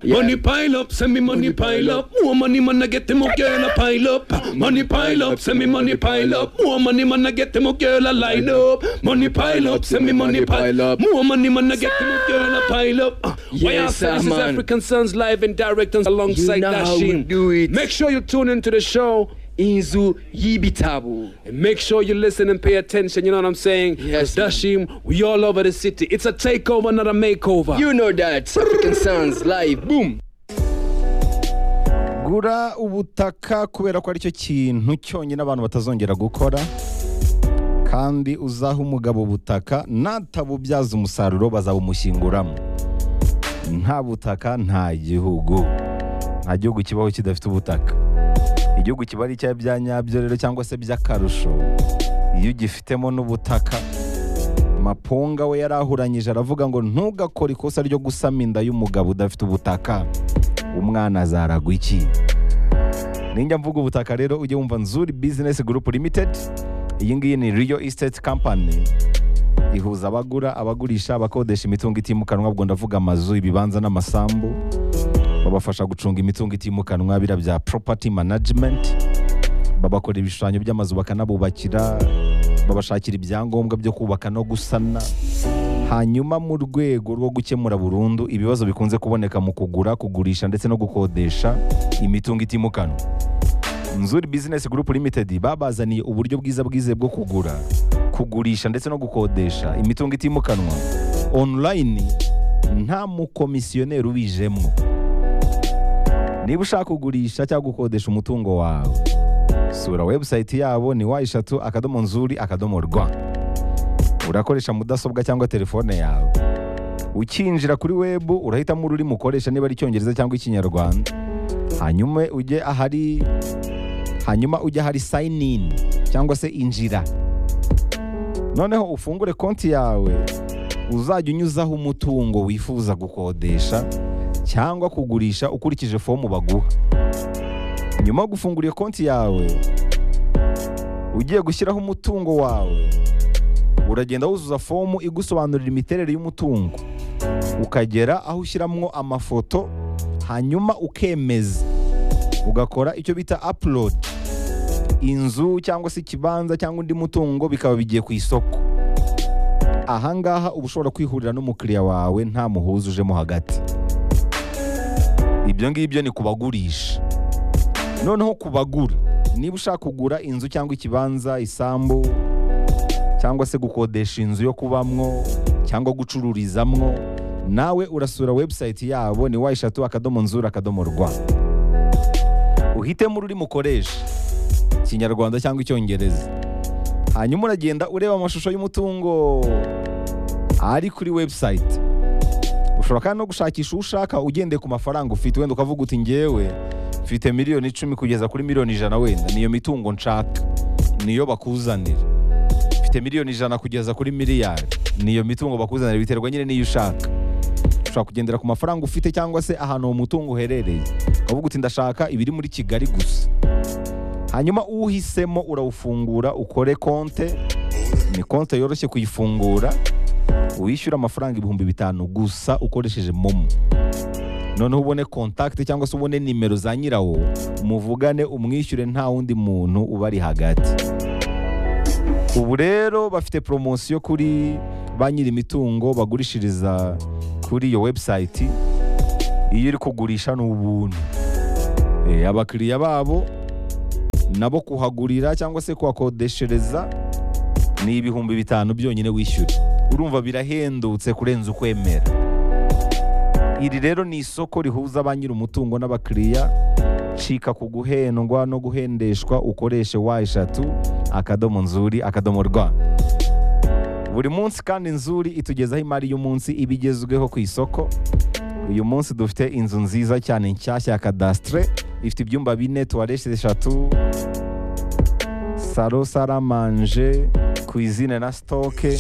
Yeah. Money pile up, send me money pile up. More money man, I get them a girl a pile up. Money pile up, send me money pile up. More money man, I get them a girl a line up. Money pile up, send me money pile up. More money man, I get them a girl a pile up. Uh, Yes, YR Services man. African Sons live and direct and alongside You know how we Dashim. do it. Make sure you tune into the show. inzu y'ibitabo And make sure you listen and pay attention, you know what I'm saying? Yes, 'Cause Dashim, we all over the city. It's a takeover, not a makeover. you know that african sounds live boom gura ubutaka kubera ko aricyo kintu cyonyine abantu batazongera gukora kandi uzaha umugabo ubutaka natabubyaza umusaruro bazabumushyinguramo nta butaka nta gihugu nta gihugu kibaho kidafite ubutaka igihugu kiba ari icya bya nyabyo rero cyangwa se by'akarusho iyo ugifitemo n'ubutaka mapunga we yarahuranyije aravuga ngo ntugakore ikosa ryo gusama inda y'umugabo udafite ubutaka umwana azaragwa iki ninjya mvuga ubutaka rero ujye wumva nzuri bizinesi gurupu limitedi iyi ngiyi ni riyo isiteti kampani ihuza abagura abagurisha abakodesha imitungo itimukanwa ubwo ndavuga amazu ibibanza n'amasambu babafasha gucunga imitungo itimukanwa bira bya poropati manajimenti babakora ibishushanyo by'amazu bakanabubakira babashakira ibyangombwa byo kubaka no gusana hanyuma mu rwego rwo gukemura burundu ibibazo bikunze kuboneka mu kugura kugurisha ndetse no gukodesha imitungo itimukanwa nzuri bizinesi gurupu limitedi babazaniye uburyo bwiza bwizewe bwo kugura kugurisha ndetse no gukodesha imitungo itimukanwa online nta mukomisiyoneri ubijemo niba ushaka kugurisha cyangwa gukodesha umutungo wawe sura webusayiti yabo ni wa eshatu akadomo nzuri akadomo rwa urakoresha mudasobwa cyangwa telefone yawe ukinjira kuri webu urahitamo ururimi ukoresha niba ari icyongereza cyangwa ikinyarwanda hanyuma ujye ahari hanyuma ujye ahari sayini ini cyangwa se injira noneho ufungure konti yawe uzajya unyuzaho umutungo wifuza gukodesha cyangwa kugurisha ukurikije fomu baguha nyuma yo gufungura iyo konti yawe ugiye gushyiraho umutungo wawe uragenda wuzuza fomu igusobanurira imiterere y'umutungo ukagera aho ushyiramo amafoto hanyuma ukemeza ugakora icyo bita upload inzu cyangwa se ikibanza cyangwa undi mutungo bikaba bigiye ku isoko ahangaha uba ushobora kwihurira n'umukiriya wawe nta muhuza ujemo hagati ibyo ngibyo ni kubagurisha noneho kubagura niba ushaka kugura inzu cyangwa ikibanza isambu cyangwa se gukodesha inzu yo kubamwo cyangwa gucururizamwo nawe urasura webusayiti yabo ni wa eshatu akadomo nzura akadomo rwa uhitemo ururimi ukoresha ikinyarwanda cyangwa icyongereza hanyuma uragenda ureba amashusho y'umutungo ari kuri webusayiti ushobora kandi no gushakisha uwo ushaka ugendeye ku mafaranga ufite wenda ukavuga uti ngewe mfite miliyoni icumi kugeza kuri miliyoni ijana wenda niyo mitungo nshaka niyo bakuzanira mfite miliyoni ijana kugeza kuri miliyari niyo mitungo bakuzanira biterwa nyine n'iyo ushaka ushobora kugendera ku mafaranga ufite cyangwa se ahantu uwo mutungo uherereye ukavuga uti ndashaka ibiri muri kigali gusa hanyuma uwuhisemo urawufungura ukore konte ni konte yoroshye kuyifungura wishyura amafaranga ibihumbi bitanu gusa ukoresheje momo noneho ubone kontakiti cyangwa se ubone nimero za nyirawo muvugane umwishyure nta wundi muntu ubari hagati ubu rero bafite poromosiyo kuri ba nyir'imitungo bagurishiriza kuri iyo webusayiti iyo uri kugurisha ni ubuntu Eh, abakiriya babo nabo kuhagurira cyangwa se kuhakodeshereza ni ibihumbi bitanu byonyine wishyura urumva birahendutse kurenza ukwemera iri rero ni isoko rihuza ba nyir'umutungo n'abakiriya cika ku guhendwa no guhendeshwa ukoreshe wa eshatu akadomo nzuri akadomo rwa buri munsi kandi nzuri itugezaho imari y'umunsi iba igezweho ku isoko uyu munsi dufite inzu nziza cyane nshyashya ya kadasitire ifite ibyumba bine tuwareshye eshatu saro saramanje kwizine na sitoke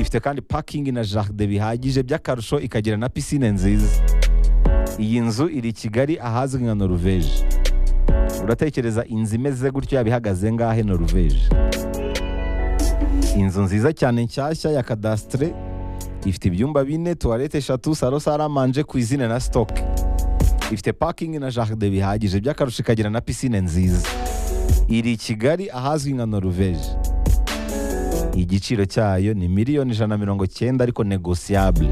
ifite kandi pakingi na jaride bihagije by'akarusho ikagira na pisine nziza iyi nzu iri i kigali ahazwi nka noruveje uratekereza inzu imeze gutyo yaba ihagaze ngahe noruveje inzu nziza cyane nshyashya ya kadasitire ifite ibyumba bine tuwarete eshatu salo saramanje kwizine na sitoke ifite pakingi na jaride bihagije by'akarusho ikagira na pisine nziza iri i kigali ahazwi nka noruveje igiciro cyayo ni miliyoni ijana na mirongo cyenda ariko negosiyabule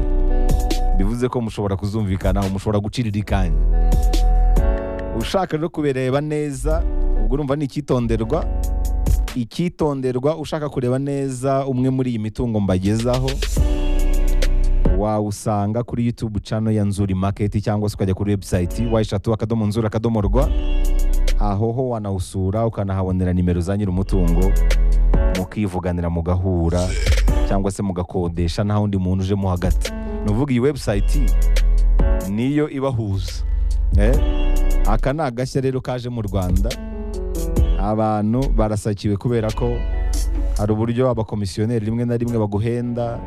bivuze ko mushobora kuzumvikanaho mushobora gucirira ikanya ushaka rero kubireba neza ubwo urumva ni icyitonderwa icyitonderwa ushaka kureba neza umwe muri iyi mitungo mbagezaho wawusanga kuri YouTube channel ya Nzuri Market cyangwa se ukajya kuri website wayishatu akadomo nzuri akadomo rwa aho ho wanawusura ukanahabonera nimero za nyir'umutungo mukivuganira mugahura cyangwa se mugakodesha nta wundi muntu ujemo hagati ni uvuga iyi website niyo ibahuza eh? aka ni agashya rero kaje mu rwanda abantu barasakiwe kubera ko hari uburyo abakomisiyoneri rimwe na rimwe baguhenda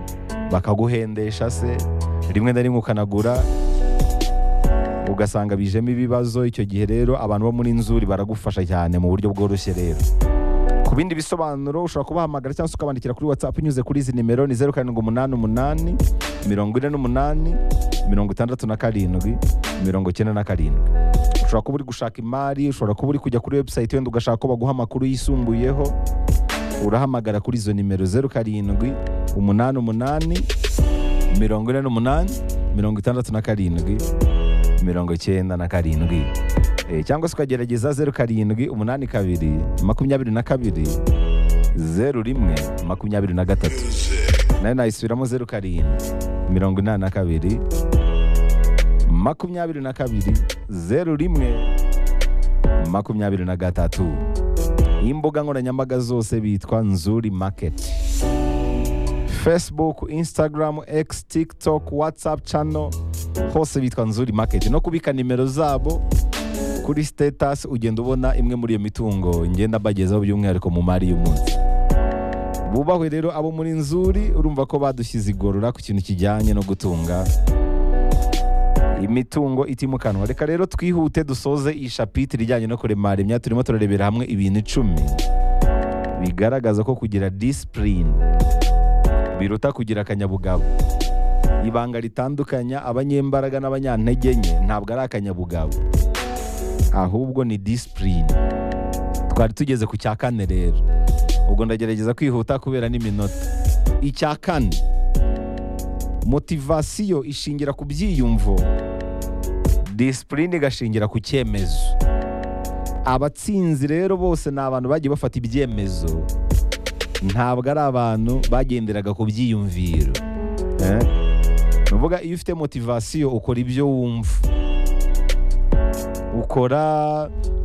bakaguhendesha se rimwe na rimwe ukanagura ugasanga bijemo ibibazo icyo gihe rero abantu bo muri nzuri baragufasha cyane mu buryo bworoshye rero ku bindi bisobanuro ushobora kubahamagara cyangwa se ukabandikira kuri whatsapp unyuze kuri izi nimero ni zeru karindwi umunani umunani mirongo ine n'umunani mirongo itandatu na karindwi mirongo icyenda na karindwi ushobora kuba uri gushaka imari ushobora kuba uri kujya kuri website wenda ugashaka ko baguha amakuru yisumbuyeho urahamagara kuri izo nimero zeru karindwi umunani umunani mirongo ine n'umunani mirongo itandatu na karindwi mirongo icyenda na karindwi Eh, cyangwa se ukagerageza zeru karindwi umunani kabiri makumyabiri na kabiri zeru rimwe makumyabiri na gatatu nayo nayisubiramo zeru karindwi mirongo inani na kabiri makumyabiri na kabiri zeru rimwe makumyabiri na gatatu imbuga nkoranyambaga zose bitwa nzuri maketi facebook instagram x tiktok whatsapp channel hose bitwa nzuri maketi no kubika nimero zabo kuri status ugenda ubona imwe muri iyo mitungo ngenda mbagezaho by'umwihariko mu mari y'umunsi bubahwe rero abo muri nzuri urumva ko badushyize igorora ku kintu kijyanye no gutunga imitungo itimukanwa reka rero twihute dusoze iyi shapitire ijyanye no kuremara imyanya turimo turarebera hamwe ibintu icumi bigaragaza ko kugira disipurine biruta kugira akanyabugabo ibanga ritandukanya abanyembaraga n'abanyantege nke ntabwo ari akanyabugabo ahubwo ni disipurine twari tugeze ku cya kane rero ubwo ndagerageza kwihuta kubera n'iminota icya kane motivasiyo ishingira ku byiyumvo disipurine igashingira ku cyemezo abatsinzi rero bose ni abantu bagiye bafata ibyemezo ntabwo ari abantu bagenderaga ku byiyumviro Eh? ni ukuvuga iyo ufite motivasiyo ukora ibyo wumva ukora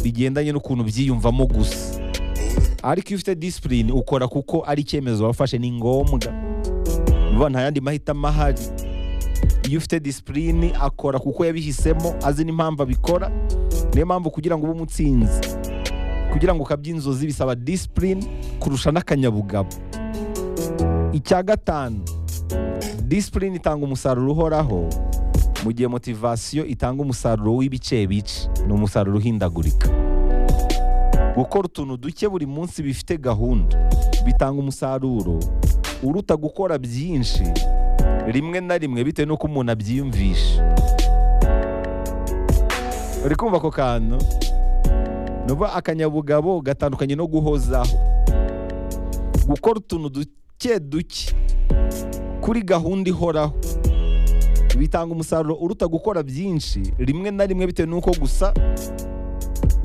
bigendanye n'ukuntu byiyumvamo gusa ariko iyo ufite disipurine ukora kuko ari icyemezo wafashe ni ngombwa vuba nta yandi mahitamo ahari iyo ufite disipurine akora kuko yabihisemo azi n'impamvu abikora niyo mpamvu kugira ngo ube umutsinzi kugira ngo ukabye inzozi bisaba disipurine kurusha n'akanyabugabo icya gatanu disipurine itanga umusaruro uhoraho mu gihe motivasiyo itanga umusaruro w'ibice bice ni umusaruro uhindagurika gukora utuntu duke buri munsi bifite gahunda bitanga umusaruro uruta gukora byinshi rimwe na rimwe bitewe n'uko umuntu abyiyumvisha uri kumva ako kantu ni ukuvuga akanyabugabo gatandukanye no guhozaho gukora utuntu duke duke kuri gahunda ihoraho bitanga umusaruro uruta gukora byinshi rimwe na rimwe bitewe n'uko gusa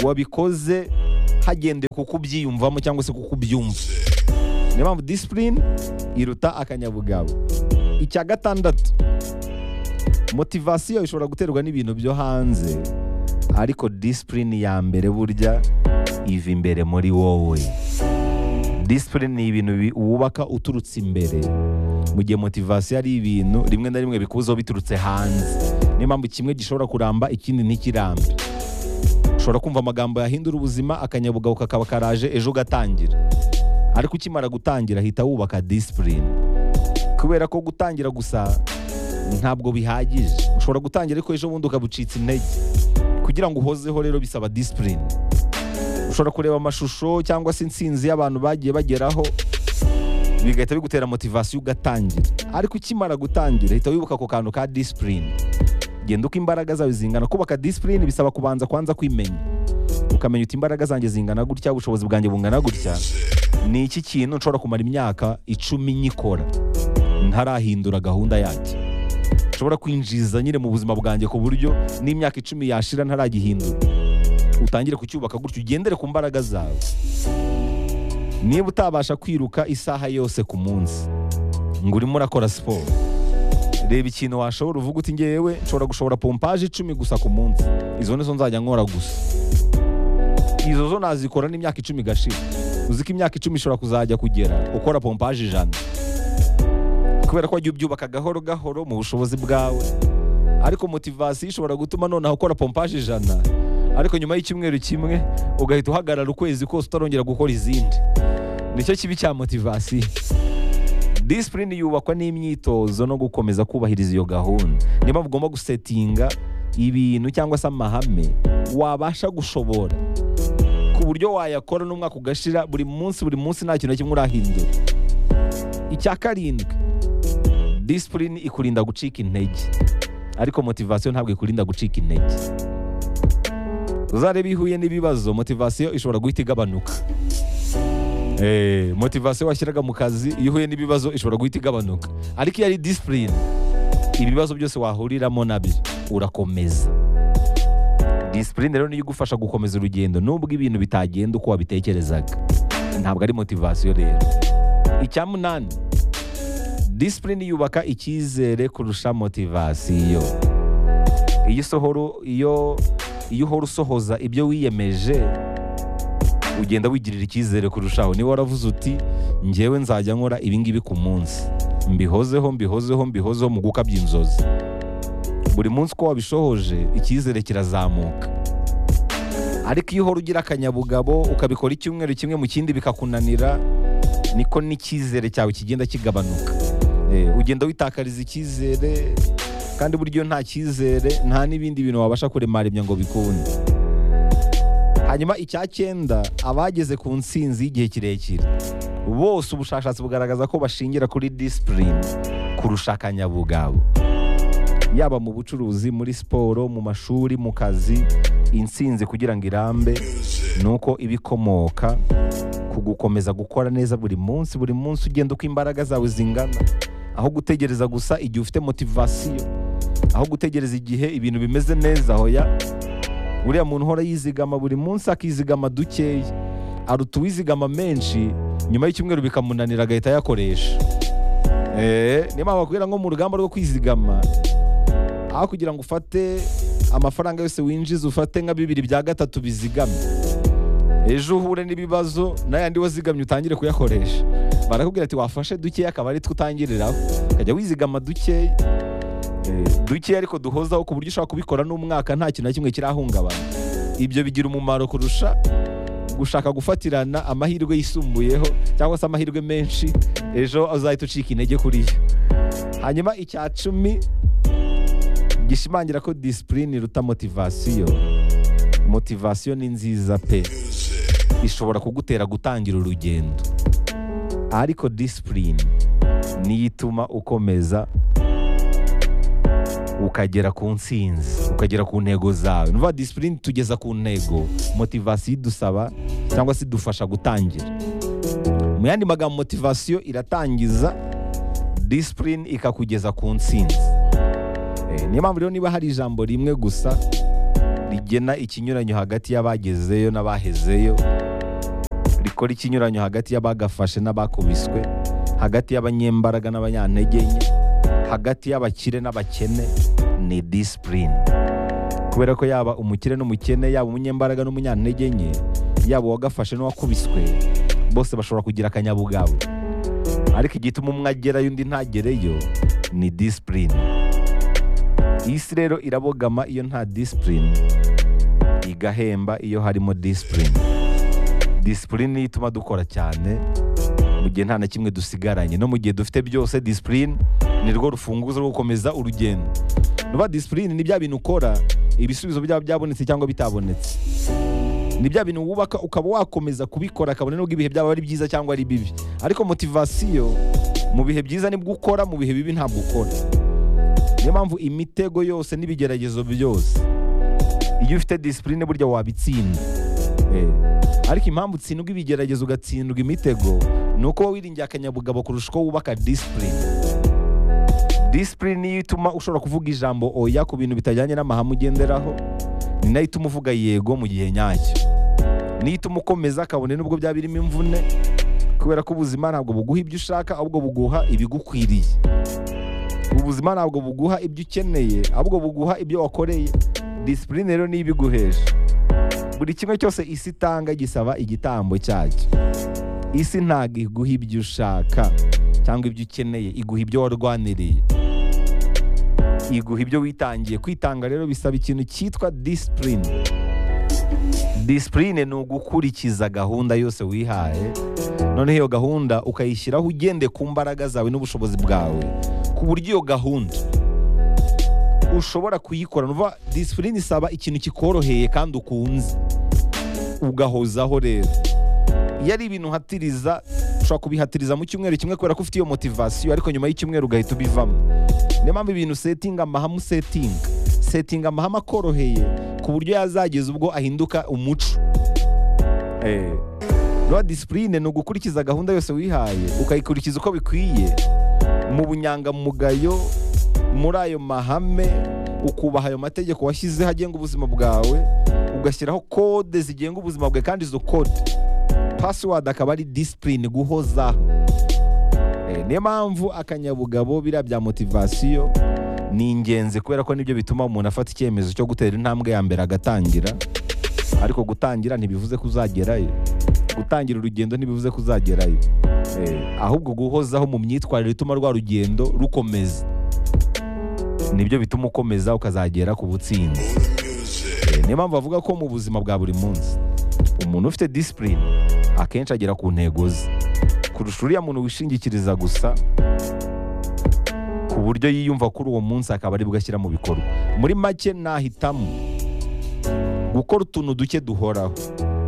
wabikoze hagendewe kuko ubyiyumvamo cyangwa se kuko ubyumva niyo mpamvu disipurine iruta akanyabugabo icya gatandatu motivasiyo ishobora guterwa n'ibintu byo hanze ariko disipurine ya mbere burya iva imbere muri wowe disipurine ni ibintu bi- wubaka uturutse imbere mu gihe motivasiyo ari ibintu rimwe na rimwe bikuzaho biturutse hanze niyo mpamvu kimwe gishobora kuramba ikindi ntikirambe ushobora kumva amagambo yahindura ubuzima akanyabugabo kakaba karaje ejo ugatangira ariko ukimara gutangira hita wubaka disipurine kubera ko gutangira gusa ntabwo bihagije ushobora gutangira ariko ejo bundi ukabucitsa intege kugira ngo uhozeho rero bisaba disipurine ushobora kureba amashusho cyangwa se insinzi y'abantu bagiye bageraho bigahita bigutera motivasiyo ugatangira ariko ukimara gutangira hita wibuka ako kantu ka disipurine genda uko imbaraga zawe zingana kubaka disipurine bisaba kubanza kwanza kwimenya ukamenya uti imbaraga zanjye zingana gutya ubushobozi bwanjye bungana gutya ni iki kintu nshobora kumara imyaka icumi nyikora ntarahindura gahunda yanjye nshobora kwinjiza nyine mu buzima bwanjye ku buryo n'imyaka icumi yashira ntaragihindura utangire kucyubaka gutyo ugendere ku mbaraga zawe niba utabasha kwiruka isaha yose ku munsi ngo urimo urakora siporo reba ikintu washobora uvuga uti ngewe nshobora gushobora pompaje icumi gusa ku munsi izo nizo nzajya nkora gusa izo zo nazikora n'imyaka icumi igashira uzi ko imyaka icumi ishobora kuzajya kugera ukora pompaje ijana kubera ko wagiye ubyubaka gahoro gahoro mu bushobozi bwawe ariko motivasiyo ishobora gutuma noneho ukora pompaje ijana ariko nyuma y'icyumweru kimwe ugahita uhagarara ukwezi kose utarongera gukora izindi nicyo kibi cya motivasiyo disipurine yubakwa n'imyitozo no gukomeza kubahiriza iyo gahunda niba mugomba gusetinga ibintu cyangwa se amahame wabasha gushobora ku buryo wayakora n'umwaka ugashira buri munsi buri munsi nta kintu na kimwe urahindura icya karindwi disipurine ikurinda gucika intege ariko motivasiyo ntabwo ikurinda gucika intege uzareba ihuye n'ibibazo motivasiyo ishobora guhita igabanuka Eh, motivasiyo washyiraga mu kazi iyo uhuye n'ibibazo ishobora guhita igabanuka ariko iyo ari disipurine ibibazo byose wahuriramo nabyo urakomeza disipurine rero niyo igufasha gukomeza urugendo nubwo ibintu bitagenda uko wabitekerezaga ntabwo ari motivasiyo rero icya munani disipurine yubaka icyizere kurusha motivasiyo iyo isohoro iyo iyo uhora usohoza ibyo wiyemeje ugenda wigirira icyizere kurushaho niba waravuze uti ngewe nzajya nkora ibingibi ku munsi mbihozeho mbihozeho mbihozeho mu gukabya inzozi buri munsi uko wabishohoje icyizere kirazamuka ariko iyo uhora ugira akanyabugabo ukabikora icyumweru kimwe mu kindi bikakunanira niko n'icyizere cyawe kigenda kigabanuka Eh, ugenda witakariza icyizere kandi buryo nta cyizere nta n'ibindi bintu wabasha kuremaremya ngo bikunde hanyuma icya cyenda abageze ku nsinzi y'igihe kirekire bose ubushakashatsi bugaragaza ko bashingira kuri disipurine kurusha akanyabugabo yaba mu bucuruzi muri siporo mu mashuri mu kazi insinzi kugira ngo irambe ni uko iba ikomoka ku gukomeza gukora neza buri munsi buri munsi ugenda uko imbaraga zawe zingana aho gutegereza gusa igihe ufite motivasiyo aho gutegereza igihe ibintu bimeze neza hoya uriya muntu uhora yizigama buri munsi akizigama dukeya aruta uwizigama menshi nyuma y'icyumweru bikamunanira agahita ayakoresha Eh, niyo mpamvu bakubwira ngo mu rugamba rwo kwizigama aho kugira ngo ufate amafaranga yose winjiza ufate nka bibiri bya gatatu bizigamye ejo uhure n'ibibazo n'ayandi wazigamye utangire kuyakoresha barakubwira ati wafashe dukeya akaba ari two utangiriraho ukajya wizigama dukeya Eh, dukeya ariko duhozaho ku buryo ushobora kubikora n'umwaka nta kintu na kimwe kirahungabana ibyo bigira umumaro kurusha gushaka gufatirana amahirwe yisumbuyeho cyangwa se amahirwe menshi ejo azahita ucika intege kuri yo hanyuma icya cumi gishimangira ko disipurine iruta motivasiyo motivasiyo ni nziza pe ishobora kugutera gutangira urugendo ariko disipurine niyo ituma ukomeza ukagera ku nsinzi ukagera ku ntego zawe nuva disipurine tugeza ku ntego motivasiyo idusaba cyangwa se idufasha gutangira mu yandi magambo motivasiyo iratangiza disipurine ikakugeza ku nsinzi Eh, niyo mpamvu rero niba hari ijambo rimwe gusa rigena ikinyuranyo hagati y'abagezeyo n'abahezeyo rikora ikinyuranyo hagati y'abagafashe n'abakubiswe hagati y'abanyembaraga n'abanyantege nke hagati y'abakire n'abakene ni disipurine kubera ko yaba umukire n'umukene yaba umunyembaraga n'umunyantege nke yaba uwagafashe n'uwakubiswe bose bashobora kugira akanyabugabo ariko igituma umwe agerayo undi ntagereyo ni disipurine isi rero irabogama iyo nta disipurine igahemba iyo harimo disipurine disipurine niyo ituma dukora cyane mu gihe nta na kimwe dusigaranye no mu gihe dufite byose disipurine ni rwo rufunguzo rwo gukomeza urugendo nuba disipurine ni bya bintu ukora ibisubizo byaba byabonetse cyangwa bitabonetse ni bya bintu wubaka ukaba wakomeza kubikora kabone nubwo ibihe byaba ari byiza cyangwa ari bibi ariko motivasiyo mu bihe byiza nibwo ukora mu bihe bibi ntabwo ukora niyo mpamvu imitego yose n'ibigeragezo byose iyo ufite disipurine burya wabitsinda Eh, ariko impamvu utsindwa ibigeragezo ugatsindwa imitego ni uko wowe wiringiye akanyabugabo kurusha uko wubaka disipurine disipurine niyo ituma ushobora kuvuga ijambo oya ku bintu bitajyanye n'amahame ugenderaho ni nayo ituma uvuga yego mu gihe nyacyo niyo ituma ukomeza kabone nubwo byaba birimo imvune kubera ko ubuzima ntabwo buguha ibyo ushaka ahubwo buguha ibigukwiriye ubuzima ntabwo buguha ibyo ukeneye ahubwo buguha ibyo wakoreye disipurine rero niyo ibiguhesha buri kimwe cyose isi itanga gisaba igitambo cyacyo isi ntabwo iguha ibyo ushaka cyangwa ibyo ukeneye iguha ibyo warwaniriye iguha ibyo witangiye kwitanga rero bisaba ikintu cyitwa disipurine disipurine ni ugukurikiza gahunda yose wihaye noneho iyo gahunda ukayishyiraho ugende ku mbaraga zawe n'ubushobozi bwawe ku buryo iyo gahunda ushobora kuyikora nuva disipurine isaba ikintu kikoroheye kandi ukunze ugahozaho rero iyo ari ibintu uhatiriza ushobora kubihatiriza mu cyumweru kimwe kubera ko ufite iyo motivasiyo ariko nyuma y'icyumweru ugahita ubivamo niyo mpamvu ibintu usetinga amahame usetinga setinga amahame akoroheye ku buryo yazageza ubwo ahinduka umuco Eh, rero disipurine ni ugukurikiza gahunda yose wihaye ukayikurikiza uko bikwiye mu bunyangamugayo muri ayo mahame ukubaha ayo mategeko washyizeho agenga ubuzima bwawe ugashyiraho kode zigenga ubuzima bwawe kandi izo kode pasiwadi akaba ari disipurine guhozaho Eh, niyo mpamvu akanyabugabo biriya bya motivasiyo ni ingenzi kubera ko nibyo bituma umuntu afata icyemezo cyo gutera intambwe ya mbere agatangira ariko gutangira ntibivuze ko uzagerayo gutangira urugendo ntibivuze ko uzagerayo Eh, ahubwo guhozaho mu myitwarire ituma rwa rugendo rukomeza nibyo bituma ukomeza ukazagera ku butsinzi Eh, niyo mpamvu bavuga ko mu buzima bwa buri munsi umuntu ufite disipurine akenshi agera ku ntego ze kurusha uriya muntu wishingikiriza gusa ku buryo yiyumva kuri uwo munsi akaba aribwo ashyira mu bikorwa muri make nahitamo gukora utuntu duke duhoraho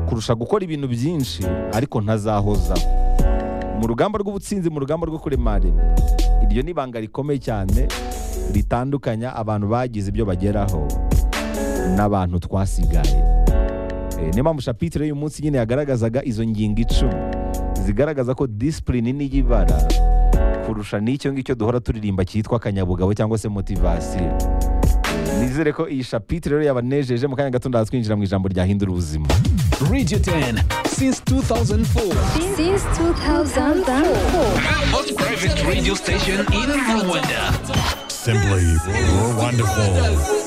kurusha gukora ibintu byinshi ariko ntazahozaho mu rugamba rw'ubutsinzi mu rugamba rwo kurema rema iryo ni ibanga rikomeye cyane ritandukanya abantu bagize ibyo bageraho n'abantu twasigaye Eh, niyo mpamvu shapitire y'uyu munsi nyine yagaragazaga izo ngingo icumi zigaragaza ko disipurine niyo ibara kurusha n'icyo ngicyo duhora turirimba cyitwa akanyabugabo cyangwa se motivasiyo Eh, nizere ko iyi shapitire rero yabanejeje mu kanya gato ndaza twinjira mu ijambo ryahindura ubuzima Radio 10 since 2004. since 2004. Most private radio station in Rwanda. Simply, we're wonderful.